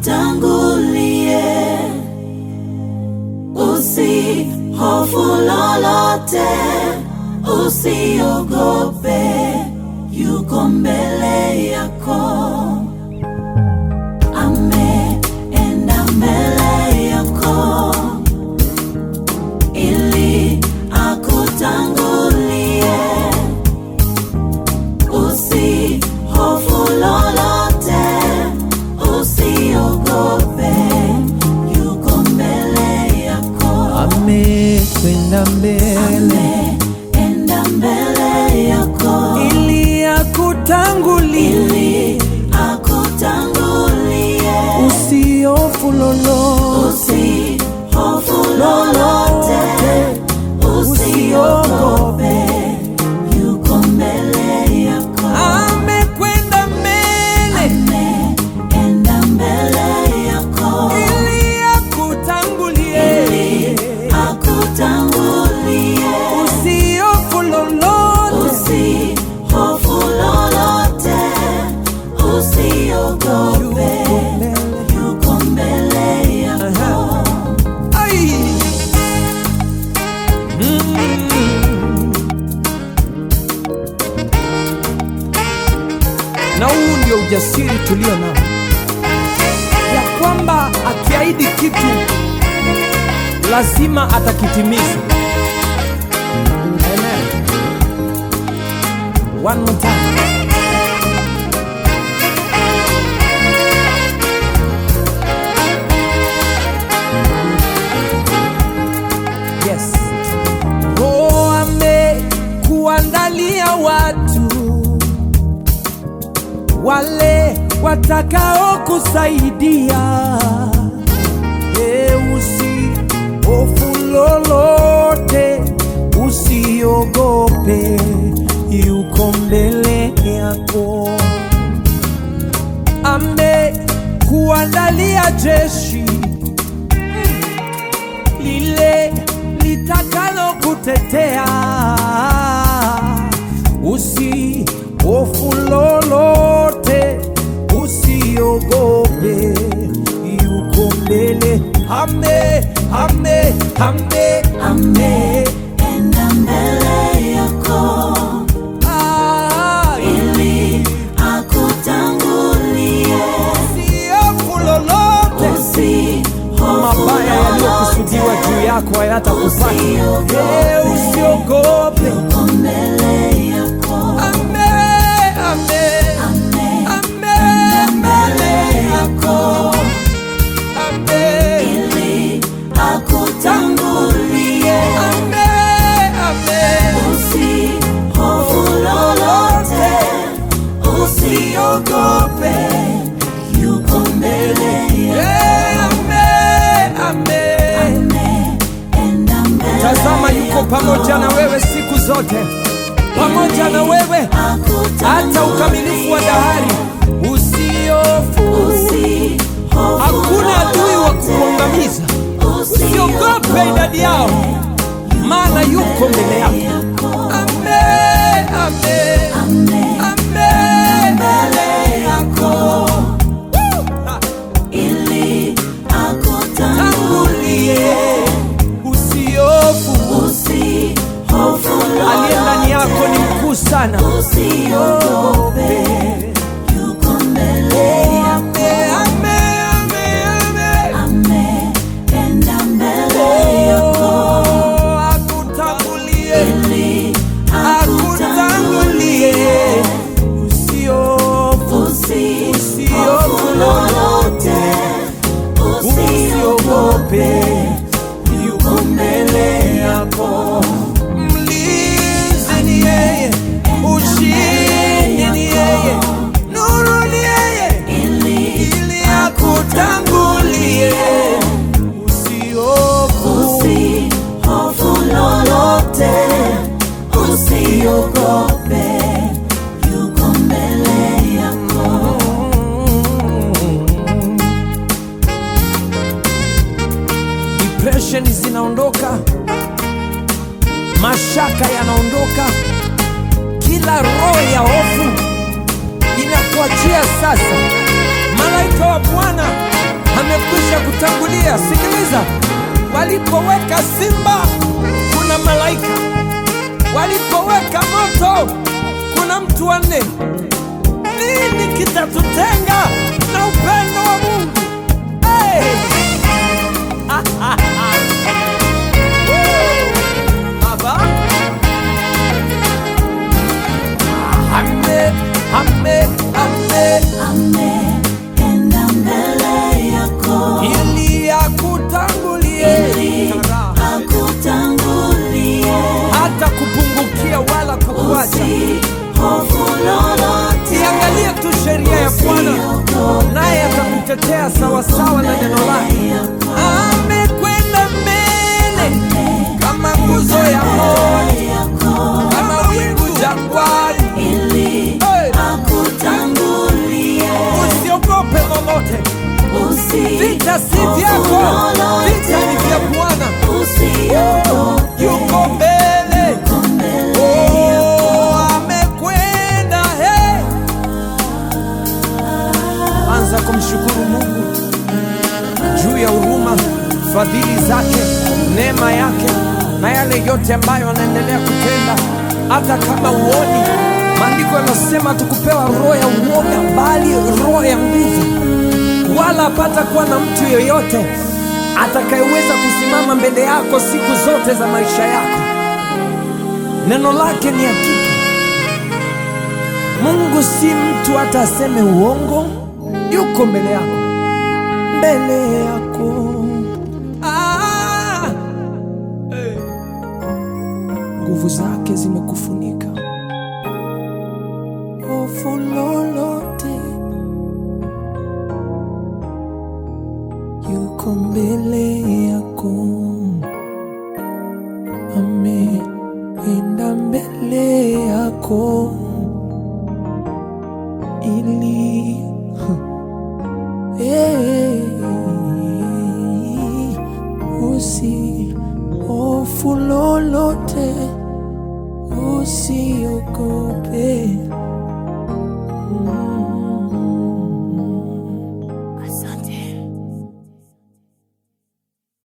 akutangulie, usihofu lolote, usiogope, yuko mbele yako. Ameenda mbele yako ili akutangulie, usihofu lolote, usiogope, yuko mbele yako. amekwenda mbele Ameenda mbele yako ili akutangulie, ili akutangulie, usiofu lolote, usihofu lolote, usiogope, yuko mbele yako. amekwenda mbele Ameenda mbele yako ili akutangulie, ili akutangulie, usiofu lolote, usihofu lolote, usiogope, yuko mbele yako. Ai. Mm. Na huu ndio ujasiri tulio nao, ya kwamba akiahidi kitu lazima atakitimiza. Amen. One more time. Yes. Roho amekuandalia watu wale watakao kusaidia. E, usihofu lolote, usiogope, yuko mbele yako. Amekuandalia jeshi lile litakalo kutetea. Usihofu lolote, usiogope, yuko mbele. Ame, ame, ame, ame. Ameenda mbele yako Ah, ili akutangulie, usihofu lolote, usihofu mabaya yaliyokusudiwa lolote, juu yako hayatakupata. Usiogope. Eh, Usiogope. yuko mbele yako. Ame, ame, ame, mbele yako. Ame, Ili akutangulie, ame, ame. usihofu lolote, usiogope, yuko mbele yako. Eh, ame, ame. Ameenda mbele Tazama yuko pamoja na wewe siku zote, pamoja na wewe hata ukamilifu wa dahari. Usiofu, hakuna adui wa kukuangamiza. Usiogope idadi yao, maana yuko mbele yako. Ame, ame, ame, mbele yako. Woo! Ha. ili Tangulie, akutangulie, usiofu, usihofu aliye ndani yako ni mkuu sana. usiogope, yuko mbele yako. Ame, ame, ame, ame. Ameenda mbele yako Oh, akutangulie, ili akutangulie, usiofu, usihofu lolote, usiogope, yuko mbele yako. Mlinzi ni yeye, ushindi ni yeye, nuru ni yeye, Ili ili akutangulie, usiofu, usihofu lolote, usiogope, yuko mbele yako. depression zinaondoka, mashaka yanaondoka, kila roho ya hofu inakuachia sasa. Malaika wa Bwana amekwisha kutangulia. Sikiliza, walipoweka simba kuna malaika, walipoweka moto kuna mtu wa nne. Nini kitatutenga na upendo wa Mungu? Hey! Baba. Ame, ame, ame, Ameenda mbele yako ili akutangulie ili akutangulie, hata kupungukia wala kukuacha. usihofu lolote, Iangalie tu sheria ya Bwana, naye atakutetea sawasawa na neno lake. Amekwenda mbele kama nguzo ya moto, kama wingu jangwani. ili Hey! akutangulie, Usiogope lolote, vita si vyako, vita ni vya Bwana. usiogope, Yuko mbele, oh, amekwenda. Hey! Anza kumshukuru Mungu juu ya huruma, fadhili zake, neema yake na yale yote ambayo anaendelea kutenda, hata kama uoni. Maandiko yanasema tukupewa roho ya uoga, bali roho ya nguvu, wala hapata kuwa na mtu yeyote atakayeweza kusimama mbele yako siku zote za maisha yako. Neno lake ni hakika. Mungu si mtu hata aseme uongo, yuko mbele yako, mbele yako. Ah! Eh. Nguvu zake zimekufunika, hofu lolote, yuko mbele yako, ameenda mbele yako ili Hey, usi hofu lolote, usiogope,